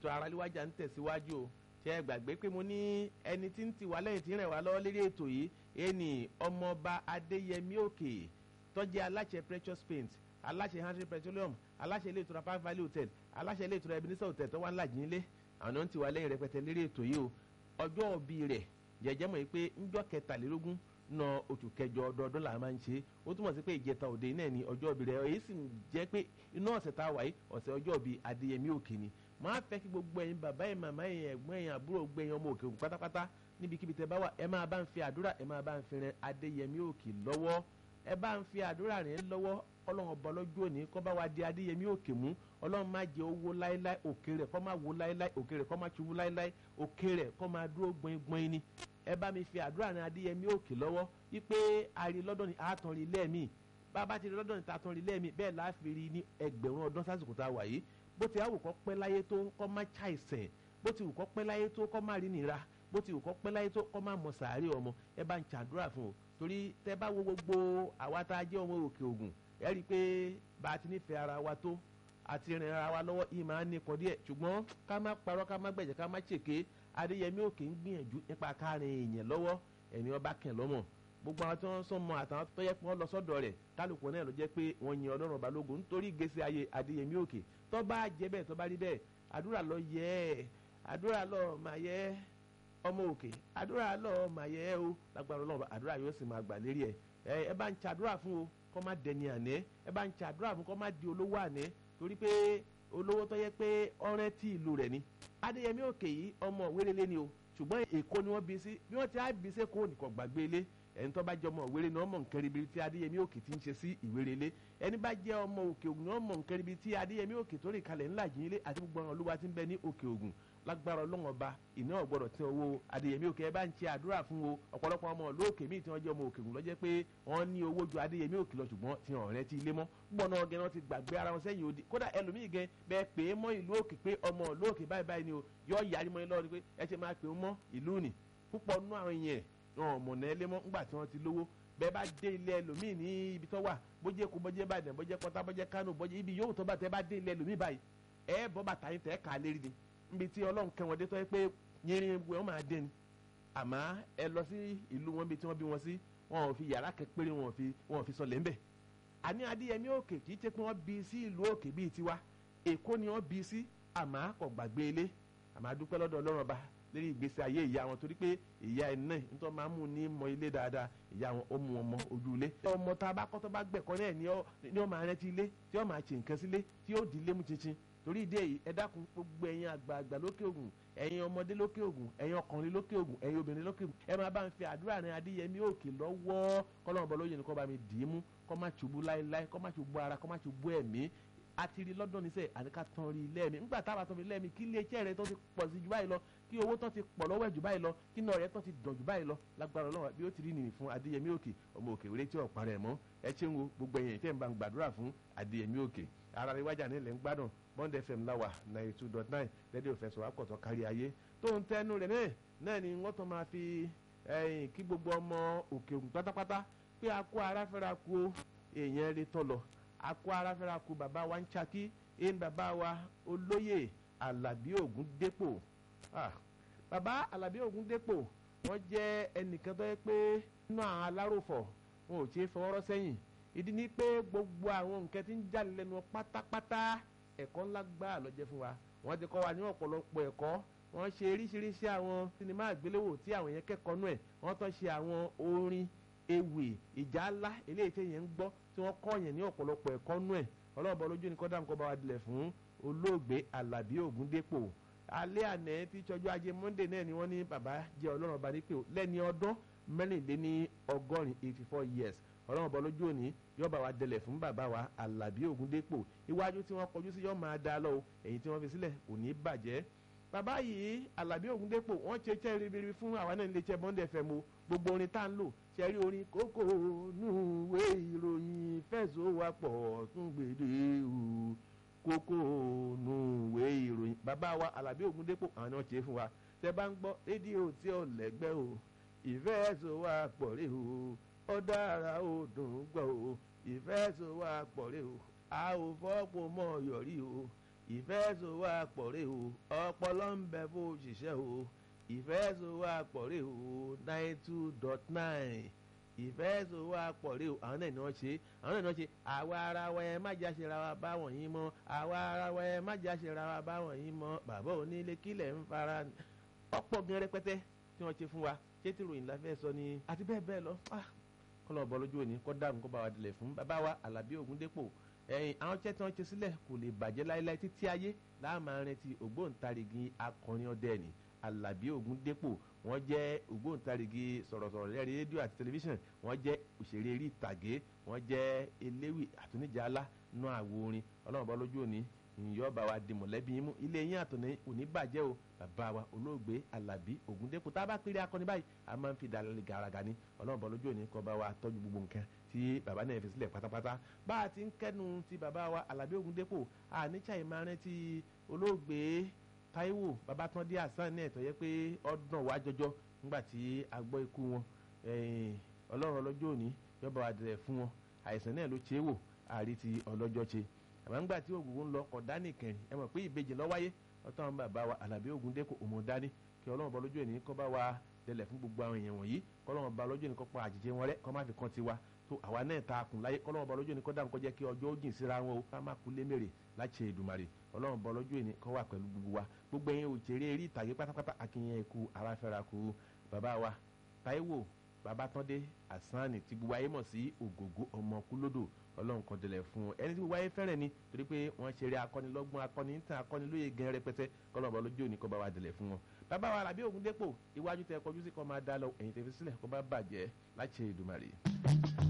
ètò aráléwájà ń tẹ̀síwájú o ṣe é gbàgbé pé mo ní ẹni tí ń ti wá lẹ́yìn tí ń rẹ̀ wá lọ́wọ́ lérí ètò yìí ẹni ọmọọba adéyẹmí òkè tọ́jú aláṣẹ precious paint aláṣẹ hundred petroleum aláṣẹ ilé ìtura park valley hotel aláṣẹ ilé ìtura ebenezer hotel tó wà ńlá jínlé àwọn náà ń ti wá lẹ́yìn rẹpẹtẹ lérí ètò yìí o ọjọ́ òbí rẹ̀ jẹjẹ́ mọ̀ pé ńjọ́ kẹtàlélógún na oṣù kẹjọ ọdọọdún là máa ń ṣe ó túmọ̀ sí pé ìjẹta òde náà ni ọjọ́ òbí rẹ̀ èyí sì jẹ́ pé inú ọ̀sẹ̀ tá a wà yìí ọ̀sẹ̀ ọjọ́ òbí adéyẹmí òkè ni máa fẹ́ kí gbogbo ẹ̀yin bàbá ẹ̀yin màmá ẹ̀yin ẹ̀gbọ́n ẹ̀yin àbúrò gbẹ̀yìn ọmọ òkè òkun pátápátá níbikíbi tẹ bá wà ẹ máa bá ń fi àdúrà ẹ máa bá ń fi rin adéyẹmí òkè lọ́wọ́ ẹ bá ń fi àdúrà rìn lọ́wọ́ ọlọ́run ọba lọ́jọ́ òní kọ́ bá wa di adéyẹmí òkè mú ọlọ́run má jẹ́ owó láéláé òkè rẹ̀ kọ́ má wo láéláé òkè rẹ̀ kọ́ má ṣubú láéláé òkè rẹ̀ kọ́ má dúró gbọ̀ngbọ̀n ni ẹ bá mi fi àdúrà rìn adéyẹmí òkè lọ́wọ́ wípé àrí lọ́dọ̀ ni àtàn rí lẹ́ẹ̀mí bàbá ti rí lọ́dọ̀ ni tàtàn rí lẹ́ẹ̀mí bẹ́ẹ̀ láàfin rí ní ẹgbẹ̀rún ọdún sásìkò tá a wà yìí bó ti àwò kọ́ pẹ́ láyé tó kọ́ má ṣàìsàn bó ti wù kọ́ pẹ́ láyé tó kọ́ má rí nira bó ti wù kọ́ pẹ́ láyé tó kọ́ má mọ sàárè ọmọ ẹ bá ń ṣàdúrà fún o torí tẹ bá wo gbogbo àwa tá a jẹ́ ọmọ òkè ògùn ẹ rí i pé bá a ti nífẹ̀ẹ́ ara wa tó àti rìn ara wa lọ́wọ́ yìí máa ń nípọn díẹ̀ ṣùgbọ́n ká má parọ́ ká má gbẹ̀jẹ̀ ká má ṣèké adéyẹmí òkè ń gbìyànjú nípa káàrin èèyàn lọ́wọ́ ẹni ọba kẹ̀ lọ́mọ gbogbo àwọn tí wọ́n sọ mọ àtàwọn tó yẹ kí wọ́n lọ sọ́dọ̀ rẹ̀ kálukú náà ló jẹ́ pé wọ́n yin ọlọ́run ọba lógun nítorí ìgbésí ayé adéyẹmí òkè tó bá jẹ́ bẹ́ẹ̀ tó bá rí bẹ́ẹ̀ àdúrà lọ yẹ ẹ́ àdúrà lọ mà yẹ ẹ́ ọmọ òkè àdúrà lọ mà yẹ ẹ́ o lágbára ọlọ́run àdúrà yóò sì máa gbà lérí ẹ̀ ẹ bá ń ṣàdúrà fún o kọ́ má dẹni àná ẹ bá ń ṣàdúrà fún kọ́ má di olówó àná torí pé olówó tó yẹ pé ọrẹ tí ìlú rẹ̀ ni adéyẹmí òkè yìí ọmọ wérélé ni o ṣùgbọ́n èkó ni wọ́n bí sí bí wọ́n ti á bí sí kó nìkan gbàgbé ilé ẹni tó bá jẹ́ ọmọ òwéré ni wọ́n mọ̀ nǹkan ribi tí adéyẹmí òkè ti ń ṣe sí ìwérélé ẹni bá jẹ́ ọmọ òkè ògùn ni wọ́n mọ̀ nǹkan ribi tí adéyẹmí òkè tó rìn kalẹ̀ ńlá jìn ilé àti gbogbo àwọn olúwa ti ń bẹ ní òkè ògùn lágbára ọlọ́run ọba ìná ọ̀gbọ́dọ̀ tẹ owó adéyẹmí òkè ẹ bá ń ṣe àdúrà fún o ọ̀pọ̀lọpọ̀ ọmọ olóòkè míì tí wọ́n jẹ́ ọmọ òkè ògùn lọ́jẹ́ pé wọ́n ní owó ju adéyẹmí òkè lọ ṣùgbọ́n tí wọ́n rẹ́ ti ilé mọ́ gbọ́n náà gẹ́ wọ́n ti gbàgbé ara wọn sẹ́yìn odi kódà ẹlòmíì gẹ́ bẹ́ẹ̀ pè é mọ́ ìlú òkè pé ọmọ olóòkè báyìí báyìí ni o yọ yàrá mọ́ lọ́wọ́ ni pé ẹ ṣe máa pè é mọ́ ìlú nì púpọ̀ nú àwọn yẹn wọn mọ̀nà ẹ lé mọ́ ńgbà tí wọ́n ti lówó bẹ́ẹ̀ bá dé ilé ẹlòmíì ní ibi tó wà bójẹ́ kó bójẹ́ Ìbàdàn bójẹ́ Pọ́tà bójẹ́ Kánò bójẹ́ ibi yóò tó bá tẹ́ bá dé ilé ẹlòmíì báyìí ẹ bọ́ bàtà yín tẹ́ ká lérí ni níbi tí Ọlọ́run kẹ́ wọn dé tó yẹ pé yẹrin wọn máa dé ni àmọ́ ẹ lọ sí ìlú wọn bí tí wọ́n bí wọn sí wọn ò fi yàrá kẹpẹrẹ wọn ò fi wọn ò fi sọlẹ̀ ńbẹ̀ àní Adéyẹmí òkè kì í ṣe pé wọ́n bí sí ìlú òkè bíi tiwa Èkó ni wọ́n bí sí àmọ́ kò gbàgbé ilé àmọ́ adúpẹ́ lọ́dọ̀ Ọlọ́run ọba lórí ìgbésí ayé ìyá wọn torí pé ìyá ẹ̀ náà nítorí máa ń mú ní mọ ilé dáadáa ìyá wọn ó mú wọn mọ ojú ilé. ọmọ tá a bá kọ́ tó bá gbẹ̀kọ́ náà ni ó máa rántí ilé tí ó máa ṣe nǹkan sílé tí ó di ilé mú chinchin torí ìdí èyí ẹ dákun gbogbo ẹ̀yin àgbààgbà lókè ògùn ẹ̀yin ọmọdé lókè ògùn ẹ̀yin ọkùnrin lókè ògùn ẹ̀yin obìnrin lókè ògùn ẹ máa bá ń fi àdúrà rìn adéyẹmí òkè lọ́wọ́ kọ́lọ́mọ bọ́ lóye ni kọ́ bá mi dì í mú kọ́ má ṣubú láéláé kọ́ má ṣubú ara kọ́ má ṣubú ẹ̀mí àti rí lọ́dọ̀ níṣẹ́ àníká tán rí lẹ́ẹ̀mí ńgbà táwa tán fi lẹ́ẹ̀mí kí ilé iṣẹ́ rẹ tó ti pọ̀ sí jù báyìí lọ kí owó tán ti pọ̀ lọ́wọ́ ẹ̀ jù báyìí lọ kí náà rẹ tán ti dàn jù báyìí lọ lágbára ọlọ́run bí ó ti rí nìyí fún adéyẹmí òkè ọmọ òkè wéré tí ọ̀pá rẹ̀ mọ́ ẹ ṣe ń wo gbogbo ẹ̀yìn tẹ́ ń bá ń gbàdúrà fún adéyẹmí òkè ara rẹ wájà nílẹ̀ ń gbádùn bond fm láwà ninety two dot nine rédíò fẹsọ̀ àpọ̀tọ̀ kárí ayé tó ń tẹnu rẹ̀ náà náà ni wọ́n tán máa fi kí gbogbo ọmọ òkè ògùn pátápátá pé a kó ara fẹ́ra ku èèyàn rí tọ́ lọ a kó ara fẹ́ra ku bàbá wa ń Ṣakí ẹn bàbá wa olóyè alábí ògúndépò bàbá alábí ògúndépò wọ́n jẹ́ ẹnìkan tó yẹ pé nínú àwọn aláròfọ̀ wọn ò ṣe é fọwọ́rọ́ sẹ́yìn ìdí ni pé gbogbo àwọn nǹkan tí ń jáde lẹ́nu pátápátá ẹ̀kọ́ ńlá gbáà ló jẹ́ fún wa wọ́n ti kọ́ wa ní ọ̀pọ̀lọpọ̀ ẹ̀kọ́ wọ́n ṣe oríṣiríṣi àwọn sinimá àgbéléwò tí àwọn yẹn kẹ́kọ̀ọ́ nú ẹ̀ wọ́n tọ́ ṣe àwọn orin ewì ìjà ńlá eléyìí tí yẹn ń gbọ́ tí wọ́n kọ́ yẹn ní ọ̀pọ̀lọpọ̀ ẹ̀kọ́ nú ẹ̀ ọlọ́ọ̀bọ lójú ni kọ́dà nǹkan bá wa dilẹ̀ fún olóògbé alábí ògúndépò alẹ́ àná tí ìṣọ́jú ajé monday náà ni wọ́n ní bàbá jẹ́ ọlọ́run ọba nípò lẹ́ni ọdún mẹ́rìnléní ọgọ́rin eighty four years ọlọ́run ọba lójú òní yóò bá wa dẹlẹ̀ fún bàbá wa alábí ògúndépò iwájú tí wọ́n kọjú sí yóò máa dá lọ èyí tí wọ́n fi sílẹ̀ kò ní bàjẹ́ bàbá yìí alábí ògúndépò wọ́n ṣe iṣẹ́ ribiribi fún àwa náà nílé iṣẹ́ monday fm o gbogbo orin tá à ń lò ṣe rí orin kókó núwé ìròyìn fẹ̀sọ̀wápọ̀ tún gbèdé o kókó núwé ìròyìn bàbá wa alábí ògúndépò àwọn náà ṣe é fún wa tẹ bá ń gbọ́ rédíò tí ò lẹ́gbẹ́ o ìfẹ̀sọ̀wápọ̀ rè o ó dára ó dùn gbọ́ o ìfẹ̀sọ̀wápọ̀ rè o a ò fọ́pọ̀ mọ́ yọrí o ìfẹ́ so wá pọ̀ rè o ọpọlọ ń bẹ fún òṣìṣẹ́ o ìfẹ́ so wá pọ̀ rè o nine two dot nine ìfẹ́ so wá pọ̀ rè o àwọn náà ni wọ́n ṣe àwọn náà ni wọ́n ṣe àwa ara wa ẹ má jà ṣe ra wa báwọn yín mọ́ àwa ara wa ẹ má jà ṣe ra wa báwọn yín mọ́ bàbá onílé kílẹ̀ ń fara ọ̀pọ̀ gan rẹpẹtẹ tí wọ́n ṣe fún wa ṣé tí ròyìn la fẹ́ sọ ni àti bẹ́ẹ̀ bẹ́ẹ̀ lọ kọ́ lọ́ọ́ bọ́ lójú òní kọ́ dáàbò kó bá wa dilẹ̀ fún bàbá wa Àlàbí Ògúndépò ẹ̀yìn àwọn iṣẹ́ tí wọ́n ṣe sílẹ̀ kò lè bàjẹ́ láéláé títí ayé láàmà rántí ògbóǹtarìgì akọrin ọdẹ ni Àlàbí Ògúndépò wọ́n jẹ́ ògbóǹtarìgì sọ̀rọ̀sọ̀rọ̀ lẹ́rìí rédíò àti tẹlifíṣàn wọ́n jẹ́ òṣèré eré ìtàgé wọ́n jẹ́ eléwì àtúnìjà alá nú àwo orin ọlọ́run bọ́ lójú òní ìyọ́ bá wa di mọ̀lẹ́bí yín mú ilé yín àtọ̀nà òní bàjẹ́ o bàbá wa olóògbé Àlàbí Ògúndépò tá a bá péré akọni báyìí a máa ń fi dalẹ̀ gàràgà ni ọlọ́run bọ́ lójú òní kó bá wa tọ́jú gbogbo nǹkan tí bàbá náà fi sílẹ̀ pátápátá bá a ti ń kẹ́nu ti bàbá wa Àlàbí Ògúndépò àníṣà ìmárẹ́ ti olóògbé Táíwò Babátúndé Hasan náà tó yẹ pé ọdún wa jọjọ nígbà tí a gbọ́ ikú wọn ọlọ́run ọlọ́jọ́ òní yọba wa dẹ̀rẹ̀ fún wọn àìsàn náà ló ṣe é wò àrí ti ọlọ́jọ́ ṣe àmọ́ nígbà tí ògùn ń lọ ọ̀dá nìkan ẹ mọ̀ pé ìbejì ló wáyé ọ̀tọ̀ àwọn bàbá wa Àlàbí Ògúndépò òmò dání kí ọlọ́run bá lójú ẹni kọ́ bá wa dẹlẹ̀ fún gbogbo àwọn èèyàn wọ̀nyí kọ́lọ́run bá lójú ẹni kọ́ pa àjèjì wọn rẹ́ kọ́ má fi kan tiwa tó àwa náà ta kùn láyé kọ́lọ́run bá lójú ẹni kọ́ dáhùn kọ́ jẹ́ kí ọjọ́ ó jìn síra wọn o ká má kú lémèrè láti Èdùmàrè ọlọ́run bá lójú ẹni kọ́ wà pẹ̀lú gbogbo wa gbogbo ẹ̀yin òṣèré eré ìtàgé pátápátá akínyẹn ikú aráfẹ́ra kú bàbá wa Táíwò Babátúndé Àsánì tí gbogbo ayé mọ̀ sí Ògògó ọmọ kúlódò ọlọ́run kan délẹ̀ fún un ẹni tí gbogbo ayé fẹ́rẹ̀ ni torí pé wọ́n ṣeré akọ́nilọ́gbọ́n akọ́ni níta akọ́nilóye gan rẹpẹtẹ kọ́lọ́mọ lójú òní kọ́ bá wa délẹ̀ fún wọn. bàbá wa Àlàbí Ògúndépò iwájú tẹ kọjú sí kọ́ máa dá lọ ẹ̀yìn tẹ fi sílẹ̀ kọ́ bá bàjẹ́ láti Èdùmàrè.